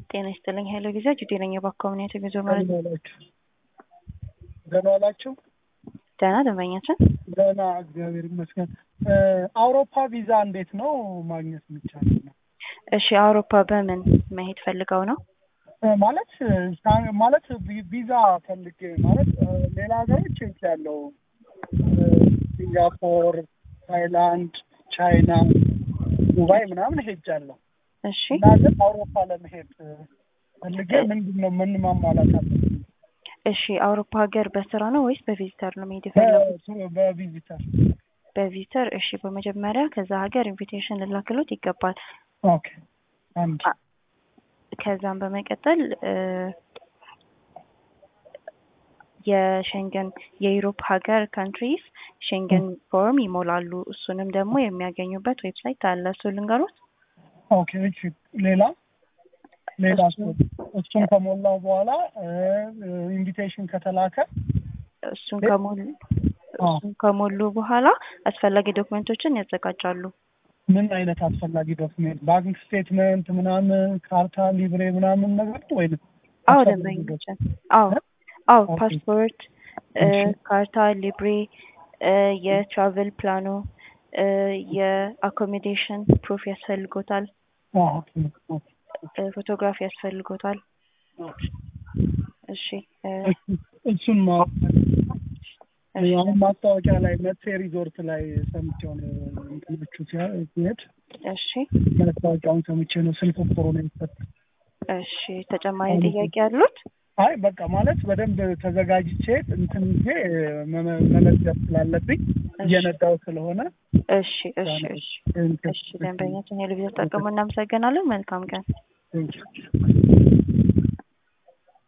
ጤና ይስጥልኝ ኃይለ ጊዜ ጁዴ ነኝ። የባኮምኔት የጉዞ መረጃ ደህና ዋላችሁ? ደህና ደንበኛችን ደህና እግዚአብሔር ይመስገን። አውሮፓ ቪዛ እንዴት ነው ማግኘት የሚቻለው? ነው እሺ አውሮፓ በምን መሄድ ፈልገው ነው? ማለት ማለት ቪዛ ፈልጌ ማለት ሌላ ሀገሮች ሄጅ ያለው ሲንጋፖር፣ ታይላንድ፣ ቻይና፣ ዱባይ ምናምን ሄጃለሁ እሺ እና ግን አውሮፓ ለመሄድ ፈልጌ ምንድን ነው ምን ማሟላት አለብኝ? እሺ አውሮፓ ሀገር በስራ ነው ወይስ በቪዚተር ነው መሄድ የፈለጉት? በ- በቪዚተር በቪዚተር እሺ በመጀመሪያ ከዛ ሀገር ኢንቪቴሽን ልላክሎት ይገባል። ኦኬ አንድ አ- ከዛም በመቀጠል እ የሸንገን የዩሮፕ ሀገር ካንትሪስ ሸንገን ፎርም ይሞላሉ። እሱንም ደግሞ የሚያገኙበት ዌብሳይት አለ። እሱ ልንገሮት። ኦኬ እሺ ሌላ ሌላ እሱ- እሱን ከሞላው በኋላ ኢንቪቴሽን ከተላከ እሱን ሌ- ከሞሉ አዎ። እሱን ከሞሉ በኋላ አስፈላጊ ዶክመንቶችን ያዘጋጃሉ። ምን አይነት አስፈላጊ ዶክሜንት ባንክ ስቴትመንት ምናምን ካርታ ሊብሬ ምናምን ነገር ነው ወይም አዎ አስፈላጊ ደንበኞችን አዎ አዎ ኦኬ። ፓስፖርት እ እሺ። ካርታ ሊብሬ እ የትራቨል ፕላኑ እ የአኮሞዴሽን ፕሩፍ ያስፈልጎታል አዎ፣ ኦኬ፣ ኦኬ፣ እ ፎቶግራፍ ያስፈልጎታል ኦኬ። እሺ እ እሱ- እሱን ማወቅ እሺ አሁን ማስታወቂያ ላይ መቴ ሪዞርት ላይ ሰምቼው ነው እንትኖቹ ሲያ- ሲሄድ እሺ ማስታወቂያውን ሰምቼ ነው ስልክ ቁጥሩ ነው የሰጠኝ። እሺ ተጨማሪ ጥያቄ ያሉት? አይ በቃ ማለት በደንብ ተዘጋጅቼ እንትን ጊዜ መመ- መመዝገብ ስላለብኝ እየነዳው ስለሆነ እሺ እሺ እሺ እሺ ደንበኛችን የልብ ተጠቀሙ። እናመሰግናለን። መልካም ቀን። Thank you.